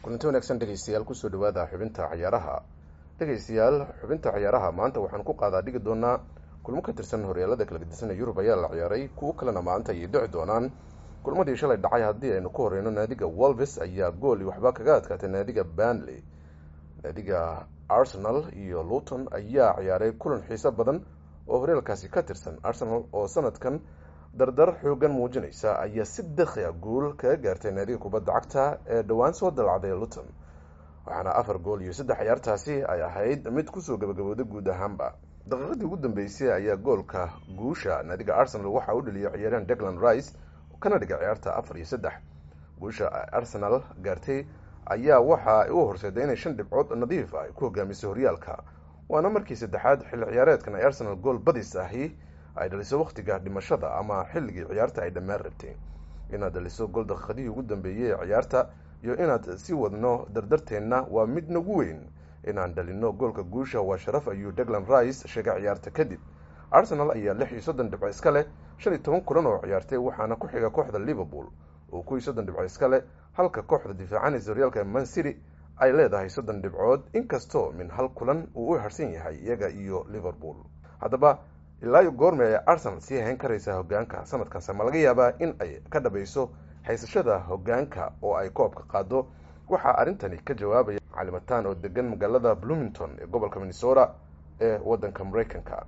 kulanti wanaagsan dhegeystayaal kusoo dhawaada xubinta cayaaraha dhegeystayaal xubinta cayaaraha maanta waxaan ku qaadaa dhigi doonaa kulmo ka tirsan horyaalada kala gedisan ee yurub ayaa la ciyaaray kuwo kalena maanta ayay dhici doonaan kulmadii shalay dhacay haddii aynu ku horeyno naadiga wolves ayaa gool iyo waxba kaga adkaatay naadiga banley naadiga arsenal iyo luton ayaa ciyaaray kulan xiiso badan oo horyaalkaasi ka tirsan arsenal oo sanadkan dardar xoogan muujinaysa ayaa si dakhi a guul kaga gaartay naadiga kubadda cagta ee dhowaan soo dalacday luton waxaana afar gool iyo saddex ciyaartaasi ay ahayd mid kusoo gabagabooday guud ahaanba daqiiqadii ugu dambeysay ayaa goolka guusha naadiga arsenal waxaa u dhaliyay ciyaaryahan declan rice kana dhigay ciyaarta afar iyo saddex guusha arsenal gaartay ayaa waxa u horseeday inay shan dhibcood nadiif ay ku hogaamisay horyaalka waana markii saddexaad xilli ciyaareedkan ay arsenal gool badis ahi ay dhaliso wakhtiga dhimashada ama xilligii ciyaarta ay dhammaan rabtay inaad dhaliso gool daqiiqadihii ugu dambeeyey ee ciyaarta iyo inaad si wadno dardarteenna waa mid nagu weyn inaan dhalino goolka guusha waa sharaf ayuu declan rice sheegay ciyaarta kadib arsenal ayaa lix iyo soddon dhibco iska leh shan iyo toban kulan oo ciyaartay waxaana ku xiga kooxda liverpool oo kuwii soddon dhibco iska leh halka kooxda difaacanaysa horyaalka man city ay leedahay soddon dhibcood inkastoo min hal kulan uu u harsan yahay iyaga iyo liverpool haddaba ilaayo goorme ay arsenal sii hayn karaysaa hogaanka sanadkanse ma laga yaabaa in ay ka dhabayso haysashada hogaanka oo ay koobka qaado waxaa arrintani ka jawaabaya calimataan oo degan magaalada bloomington ee gobolka minnesota ee wadanka mareykanka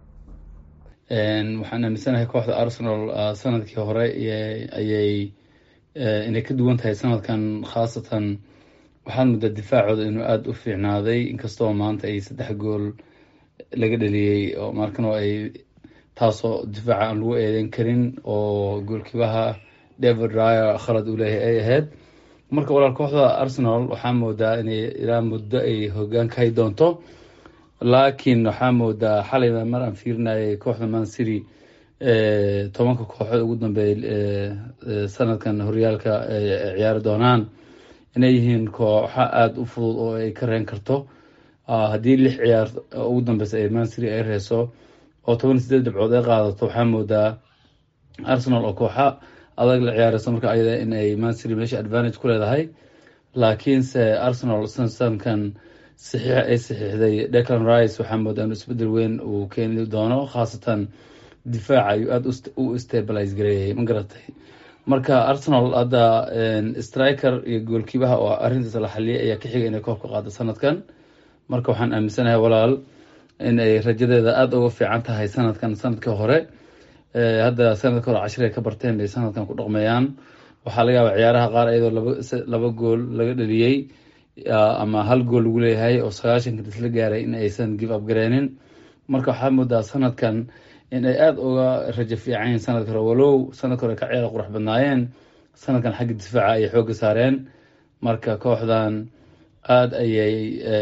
waxaan aaminsanahay kooxda arsenal sanadkii hore ayay inay ka duwan tahay sanadkan khaasatan waxaad muddaa difaacooda inuu aada u fiicnaaday inkastoo maanta ay saddex gool laga dhaliyey oo markan oo ay taasoo difaaca aan lagu eedeyn karin oo goolkiibaha david ryer khalad uu leeyahay ay ahayd marka walaal kooxda arsenal waxaa moodaa inay ilaa muddo ay hogaan ka hay doonto laakiin waxaa moodaa xalay mar aan fiirinayay kooxda man city tobanka kooxood ugu dambeeya sanadkan horyaalka ciyaari doonaan inay yihiin kooxa aada u fudud oo ay ka reen karto haddii lix ciyaar ugu dambeysa ee man city ay reeso oo toban sideed dhibcood ay qaadato waxaa moodaa arsenal oo kooxa adag la ciyaareyso marka ayada in ay man city meesha advantage ku leedahay laakiinse arsenal sanadkan saxiixa ay saxiixday declan rice waxaa moodaa inu isbedel weyn uu keeni doono khaasatan difaaca ayuu aada u stabilize gareeyay ma garatay marka arsenal hadda striker iyo goolkiibaha oo arrintaas la xaliyay ayaa ka xigay inay koobka qaado sanadkan marka waxaan aaminsanahay walaal in ay rajadeeda aada uga fiican tahay sanadkan sanadkii hore hadda sanadka hore cashir ay ka barteen bay sanadkan ku dhaqmeeyaan waxaa laga yaaba ciyaaraha qaar iyadoo laba laba gool laga dhaliyey ama hal gool lagu leeyahay oo sagaashanka isla gaaray in aysan give up gareenin marka waxaa moodaa sanadkan in ay aada uga rajo fiican yihin sanadka hore walow sanadka hore ka ciyaara qurux badnaayeen sanadkan xagga difaaca ayay xooga saareen marka kooxdan aada ayay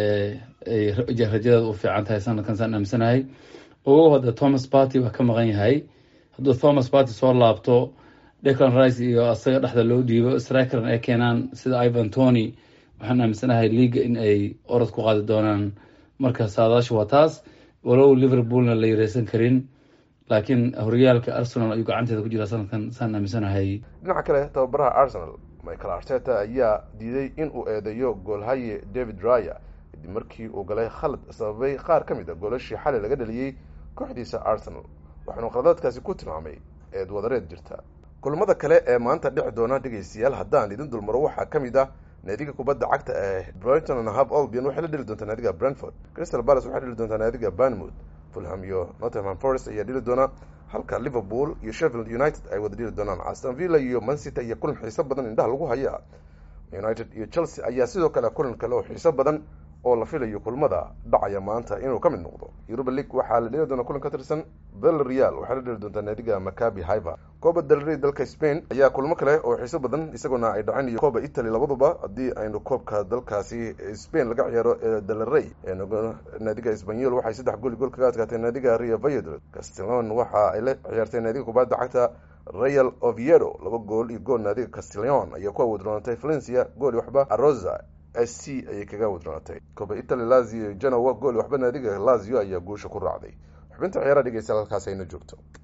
rajadeeda u fiican tahay sanadkan saan aaminsanahay ogow hadda thomas party waa ka maqan yahay hadduu thomas party soo laabto declan rice iyo asaga dhexda loo dhiibo strikeran ay keenaan sida ivan tony waxaan aaminsanahay leaga in ay orod ku qaadi doonaan marka saadaasha waa taas walow liverpoolna la yareysan karin laakiin horyaalka arsenal ayuu gacanteeda ku jiraa sanadkan saan aaminsanahay dhinaca kale tababaraha arsenal michael arteta ayaa diiday in uu eedeeyo goolhaye david ryer kadib markii uu galay khalad sababay qaar ka mid a goolashii xalay laga dhaliyey kooxdiisa arsenal waxaanu khaladaadkaasi ku tilmaamay eed wadareed jirta kulamada kale ee maanta dhici doona dhegeystayaal haddaan idin dulmaro waxaa ka mid ah naadiga kubadda cagta ee brighton and hove albion waxay la dheli doontaa naadiga brentford crystal palace waxay dheli doontaa naadiga banmouth fulham iyo nottingham forest ayaa dheli doona halka liverpool iyo sheffield united ay wada dheli doonaan aston villa iyo mancity iyo kulan xiiso badan indhaha lagu hayaa united iyo chelsea ayaa sidoo kale kulan kale oo xiiso badan oo la filayo kulmada dhacaya maanta inuu ka mid noqdo europa league waxaa la dheli doonaa kulan ka tirsan bel real waxay la dheli doontaa naadiga macabi hiver coba delrey dalka spain ayaa kulmo kale oo xiiso badan isaguna ay dhaceen iyo coba italy labaduba haddii aynu koobka dalkaasi spain laga ciyaaro ee delrey naadiga espanyol waxay saddex gooli gool kaga adkaatay naadiga rio valladolid castellon waxa ay la ciyaartay naadiga kubadda cagta real oviedo laba gool iyo gool naadiga castellon ayaa ku awoodroonatay valencia gool waxba arosa s c ayay kaga wadroonatay coba italy lazio genowa gool waxba naadiga lazio ayaa guusha ku raacday xubinta ciyaaraha dhegeystayaal halkaas ayna joogto